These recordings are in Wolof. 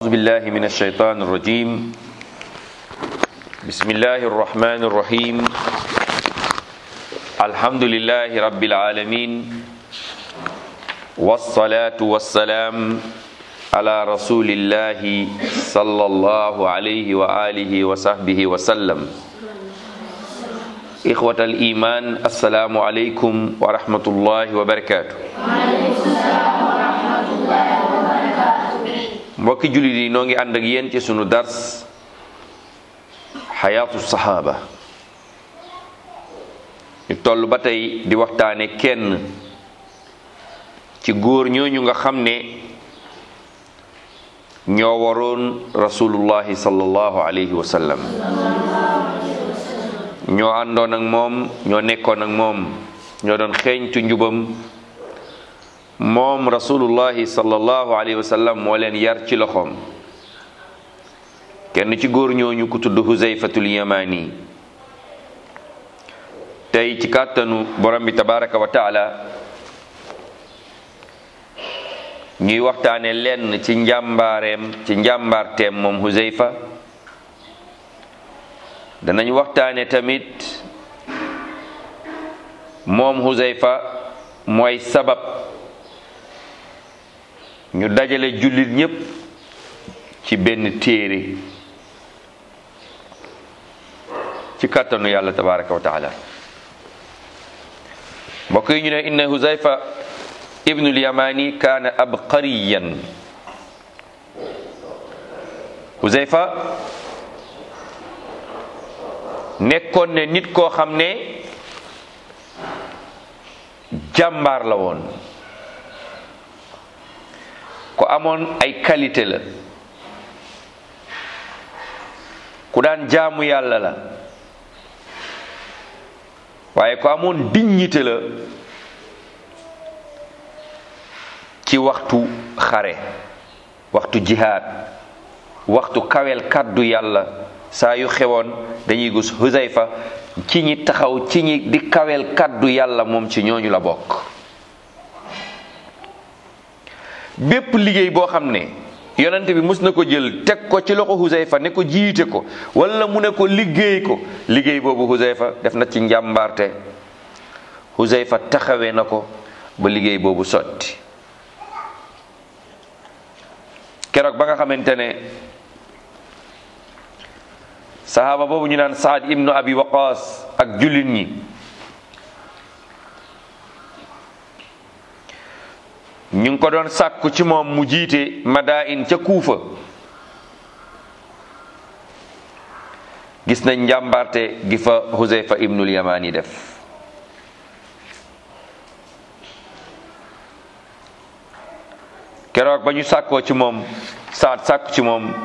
أعوذ بالله من الشيطان الرجيم بسم الله الرحمن الرحيم الحمد لله رب العالمين والصلاة والسلام على رسول الله صلى الله عليه وآله وصحبه وسلم إخوة الإيمان السلام عليكم ورحمة الله وبركاته mbokki jullit yi noo ngi ànd ak yéen ci sunu dars xayaatu saxaaba ñu toll ba tey di waxtaane kenn ci góor ñooñu nga xam ne ñoo waroon rasulullahi sallallahu alayhi wa sallam ñoo àndoon ak moom ñoo nekkoon ak moom ñoo doon xeeñtu njubam moom rasulullahi sallallahu alayhi wa sallam moo leen yar ci loxoom kenn ci góor ñooñu ku tudd huzayfatul yamani tey ci kàttanu borom bi tabaraka wa taala ñuy waxtaane lenn ci njàmbaareem ci njàmbaarteem moom huzayfa danañ waxtaane tamit moom huzayfa mooy sabab ñu dajale jullit ñépp ci benn téere ci kàttanu yàlla tabaraka wa taala mbokk yi ñu ne inna huzayfa ibnul yamani kaana abqariyan huzayfa nekkoon ne nit koo xam ne jàmbaar la woon ku amoon ay qualité la ku daan jaamu yàlla la waaye ku amoon dignité la ci waxtu xare waxtu jihaad waxtu kawel kàddu yàlla saa yu xewoon dañuy gis Huzayfa ci ñi taxaw ci ñi di kawel kàddu yàlla moom ci ñooñu la bokk bépp liggéey boo xam ne yonent bi mus na ko jël teg ko ci loxo Huzayfa ne ko jiite ko wala mu ne ko liggéey ko liggéey boobu Huzayfa def na ci njàmbaarte Huzayfa taxawee na ko ba liggéey boobu sotti keroog ba nga xamante ne sahaaba boobu ñu naan Saad ibnu Abi Waqaas ak jullit ñi ñu ngi ko doon sàkku ci moom mu jiite Madain ca Kuufa gis nañ njàmbarte gi fa Huzayfa ibnul Yamani def keroog ba ñu sàkkoo ci moom saat sàkku ci moom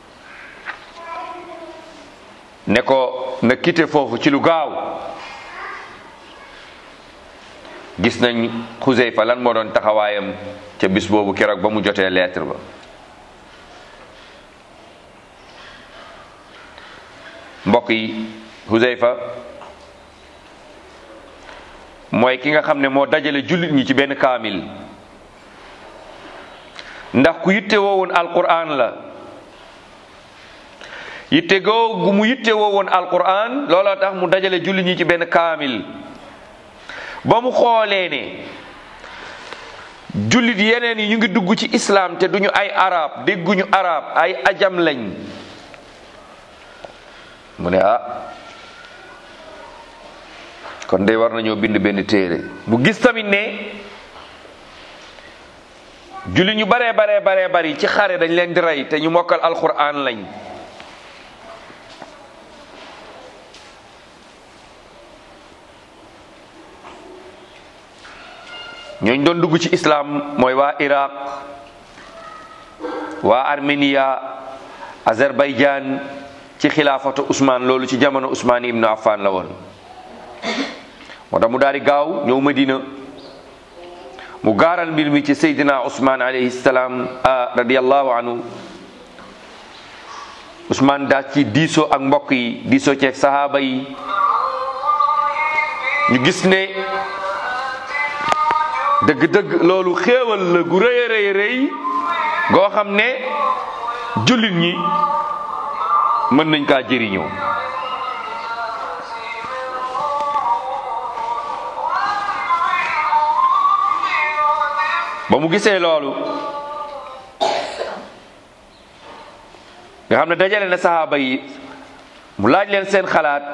ne ko na quitté foofu ci lu gaaw gis nañ Xuzayfa lan moo doon taxawaayam ca bis boobu keroog ba mu jotee lettre ba mbokk yi Xuzayfa mooy ki nga xam ne moo dajale jullit ñi ci benn kaamil ndax ku yitte woowoon alquran la yitte googu mu yitte woowoon alquran looloo tax mu dajale jullit ñi ci benn kaamil ba mu xoolee ne jullit yeneen yi ñu ngi dugg ci islam te duñu ay arab dégguñu arab ay ajam lañ mu ne ah kon day war nañoo bind benn téere mu gis tamit ne jullit ñu baree baree baree bari ci xare dañ leen di rey te ñu mokkal alquran lañ ñooñ doon dugg ci islam mooy waa iraq waa armenia azerbaïdjan ci xilaafatu Ousmane loolu ci jamono Ousmane ibnu Affan la woon moo tax mu daal di gaaw ñëw Madina mu gaaral mbir mi ci Seydina Ousmane alayhi salaam radiyallahu anhu Ousmane daa ci diisoo ak mbokk yi diisoo ceeg sahaaba yi ñu gis ne dëgg-dëgg loolu xéewal la gu rëy a rëy rëy goo xam ne jullit ñi mën nañ kaa jëriñoo ba mu gisee loolu nga xam ne dajale na saxaaba yi mu laaj leen seen xalaat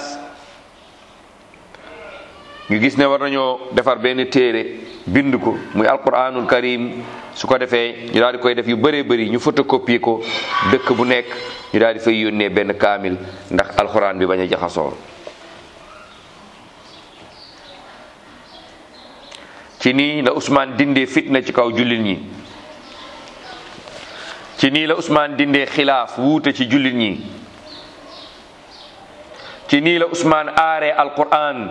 ñu gis ne war nañoo defar benn téere bind ko muy alquranul karim su ko defee ñu daal di koy def yu bëree bëri ñu photocopie ko dëkk bu nekk ñu daal di fay yónnee benn kaamil ndax alquran bi bañ a jaxasoo ci nii la Ousmane dindee fitna ci kaw jullit ñi ci nii la Ousmane dindee xilaaf wuute ci jullit ñi ci nii la Ousmane aaree alquran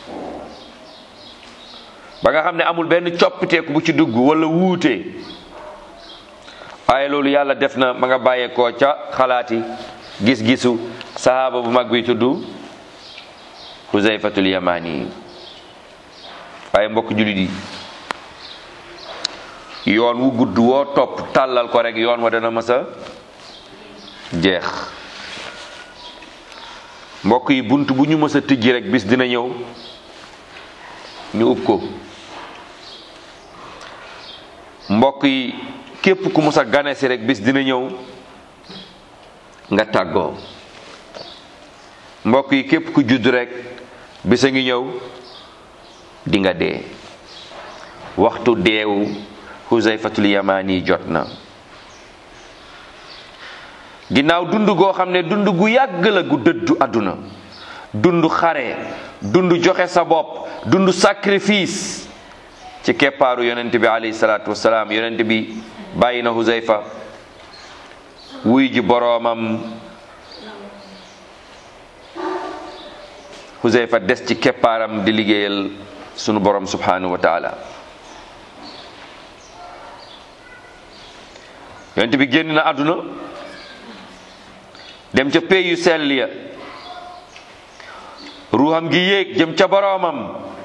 ba nga xam ne amul benn coppiteeku bu ci dugg wala wuute waaye loolu yàlla def na ma nga bàyyeekoo ca xalaati gis-gisu sahaaba bu mag bi tudd Huzayfatul Yamani waaye mbokk jullit yi yoon wu gudd woo topp tàllal ko rek yoon wa dana mës a jeex mbokk yi bunt bu ñu mës a tijji rek bis dina ñëw ñu ub ko mbokk yi képp ku mës a gane si rek bis dina ñëw nga tàggoo mbokk yi képp ku judd rek bis a ngi ñëw di nga dee waxtu deewu Huzayfatul Yamani jot na ginnaaw dund goo xam ne dund gu yàgg la gu dëddu àdduna dund xare dund joxe sa bopp dund sacrifice ci keppaaru yonent bi alayhi salaatu wasalaam yonent bi bàyyi na Huzayfa wuy ji boroomam Huzayfa des ci keppaaram di liggéeyal sunu borom subhanahu wa taala yonent bi génn na àdduna dem ca pey yu sell ya ruuxam gi yéeg jëm ca boroomam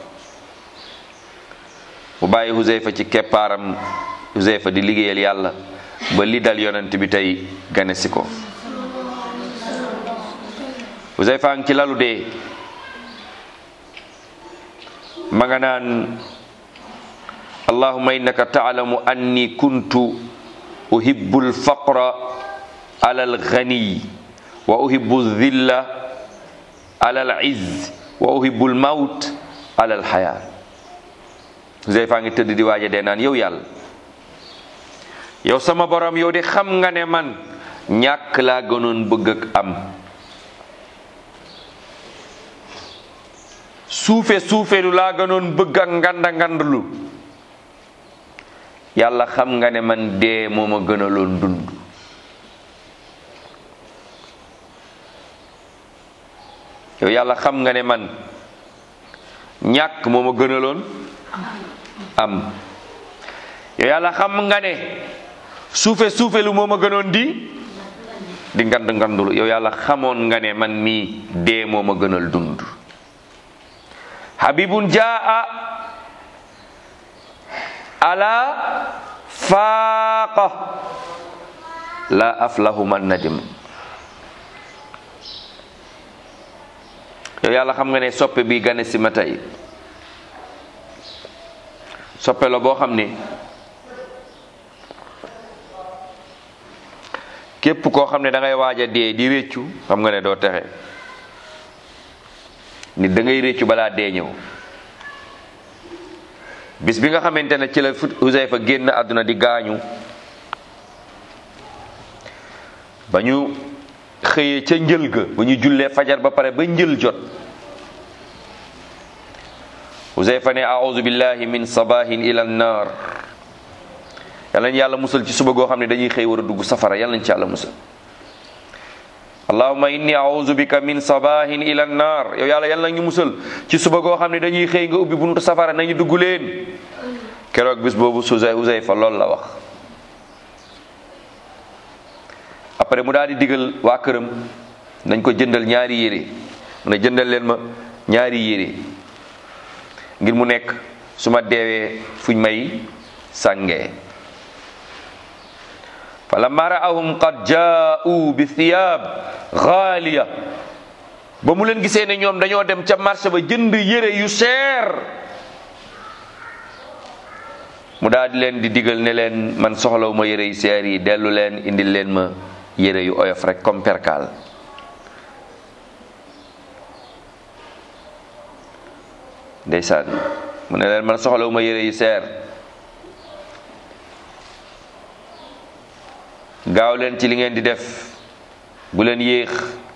mu bàyyi Huzayfa ci keppaaram Huzayfa di liggéeyal yàlla ba li dal yonent bi tey gane si ko Huzayfa ngi ci lalu dee ma nga naan allahumma innaka taalamu anni kuntu uhibbu alfaqra ala alghani wa uhibbu aldhilla ala alizz wa uhibbu almawt ala alxayaa Huzayfa ngi tëdd di waaja dee naan yow yàlla yow sama borom yow de xam nga ne man ñàkk laa gënoon bëgg ak am suufe suufelu laa gënoon bëgg ak nganda ngandlu yàlla xam nga ne man dee moo ma gënaloon dund yow yàlla xam nga ne man ñàkk moo ma gënaloon am yow yàlla xam nga ne suufe suufelu moo ma gënoon di di ngand ngandlu yow yàlla xamoon nga ne man mii dee moo ma gënal dund habibun jaa ala faaqa la aflahu man nadim yow yàlla xam nga ne soppe bi gane si ma tey soppe la boo xam ne képp koo xam ne da ngay waaj a dee di réccu xam nga ne doo texe nit da ngay réccu balaa dee ñëw bis bi nga xamante ne ci la Huzayfa génn àdduna di gaañu ba ñu xëyee ca njël ga ba ñu jullee fajar ba pare ba njël jot Huzayfa ne a'udhu billahi min sabahin ila an-nar yàlla nañ yàlla musal ci suba goo xam ne dañuy xëy war a dugg safara yàlla nañ ci yàlla musal allahumma inni a'udhu bika min sabahin ila an-nar yow yàlla yàlla nañ ñu musal ci suba goo xam ne dañuy xëy nga ubbi buntu safara nañu dugg leen keroog bis boobu Huzayfa loolu la wax après mu daal di digal waa këram nañ ko jëndal ñaari yére mu ne jëndal leen ma ñaari yére ngir mu nekk su ma deewee fuñ may sàngee falamma raahum qad jaa'u bi thiyab xaaliya ba mu leen gisee ne ñoom dañoo dem ca marché ba jënd yére yu seer mu daal di leen di digal ne leen man soxlawu ma yére yu seer yi dellu leen indil leen ma yére yu oyof rek comme perkaal ndeysaan mu ne leen man soxlawu ma yére yu seer gaaw leen ci li ngeen di def bu leen yéex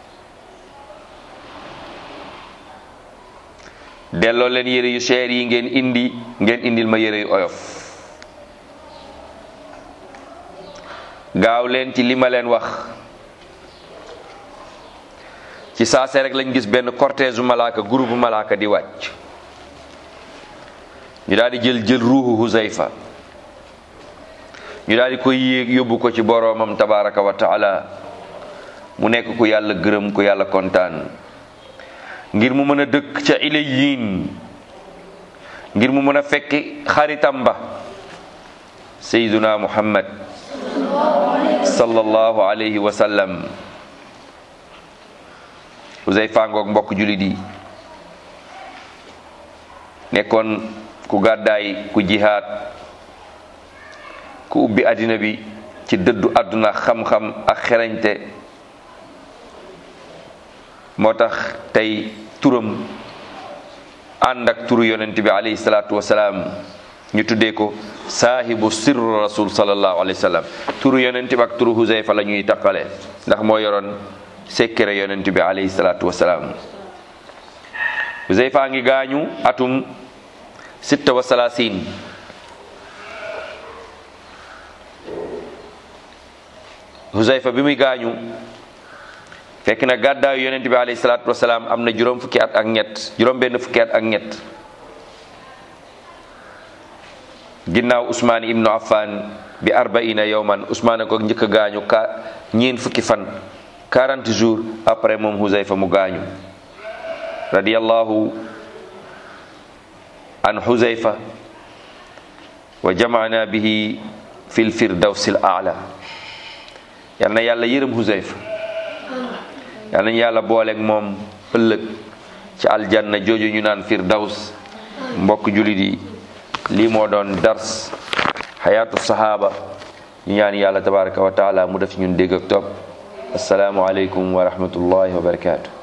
delloo leen yére yu seer yi ngeen indi ngeen indil ma yére yu oyof gaaw leen ci li ma leen wax ci saase rek lañ gis benn cortège malaaka groupe malaaka di wàcc ñu daal di jël jël ruuxu Huzayfa ñu daal di koy yéeg yóbbu ko ci boroomam tabaraka wa taala mu nekk ku yàlla gërëm ku yàlla kontaan ngir mu mën a dëkk ca ilayin ngir mu mën a fekki xaritam ba sayyiduna muhammad sallallahu alayhi wa sallam Huzayfa ngoog mbokk julit yi nekkoon ku gàddaay ku jihaad ku ubbi àddina bi ci dëddu àdduna xam-xam ak xerañte moo tax tey turam ànd ak turu yonent bi alayhi salaatu wasalaam ñu tuddee ko saahibu sirru rasul sallallahu alayhi wa sallam turu yonent bi ak turu Huzayfa la ñuy taqale ndax moo yoroon sekkere yonent bi alayhi salaatu wasalaam Huzayfa ngi gaañu atum sitta wa salaasin Huzayfa bi muy gaañu fekk na gàddaayu yonent bi alayhi salaatu wasalaam am na juróom fukki at ak ñett juróom benn fukki at ak ñett ginnaaw Usmaan ibnu Affan bi arbaina yowman Usmaan ko njëkk a gaañu ka ñeen fukki fan 40 jours après moom Huzayfa mu gaañu radiyallahu an Huzayfa wa jamaana bihi fil firdawsil aala yal na yàlla yërëm Huzayfa yal nañu yàlla booleeg moom ëllëg ci aljanna jooju ñu naan firdaws mbokk julit yi lii moo doon dars xayaatu sahaaba ñu ñaan yàlla tabaraka wa taala mu def ñun dégg ak topp asalaamu aleykum wa rahmatullahi wa barakaatu